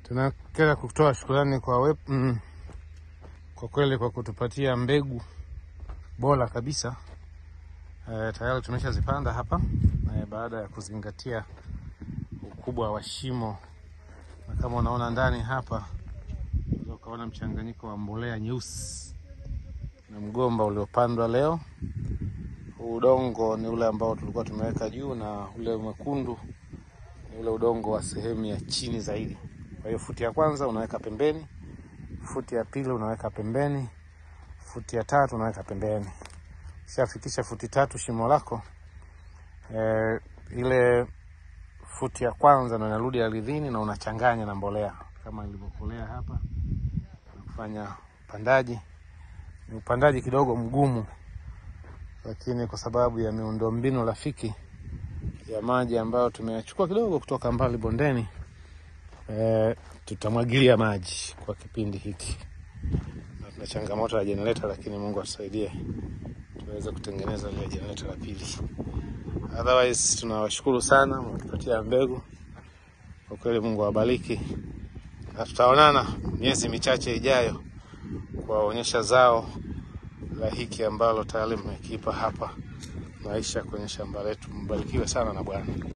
Tunataka kutoa shukrani kwa we, mm, kwa kweli kwa kutupatia mbegu bora kabisa. E, tayari tumeshazipanda hapa e, baada ya kuzingatia ukubwa wa shimo, na kama unaona ndani hapa unaweza ukaona mchanganyiko wa mbolea nyeusi na mgomba uliopandwa leo. Udongo ni ule ambao tulikuwa tumeweka juu na ule mwekundu ni ule udongo wa sehemu ya chini zaidi. Kwa hiyo futi ya kwanza unaweka pembeni, futi ya pili unaweka pembeni, futi ya tatu unaweka pembeni. Ukishafikisha futi tatu shimo lako e, ile futi ya kwanza ndo inarudi ardhini na unachanganya na mbolea kama ilivyokolea hapa na kufanya upandaji. Ni upandaji kidogo mgumu, lakini kwa sababu ya miundombinu rafiki ya maji ambayo tumeyachukua kidogo kutoka mbali bondeni e, tutamwagilia maji kwa kipindi hiki, na tuna changamoto ya jenereta, lakini Mungu atusaidie tuweze kutengeneza ile jenereta la pili. Otherwise tunawashukuru sana mmetupatia mbegu, kwa kweli Mungu awabariki, na tutaonana miezi michache ijayo kuwaonyesha zao la hiki ambalo tayari mmekipa hapa maisha kwenye shamba letu. Mbarikiwe sana na Bwana.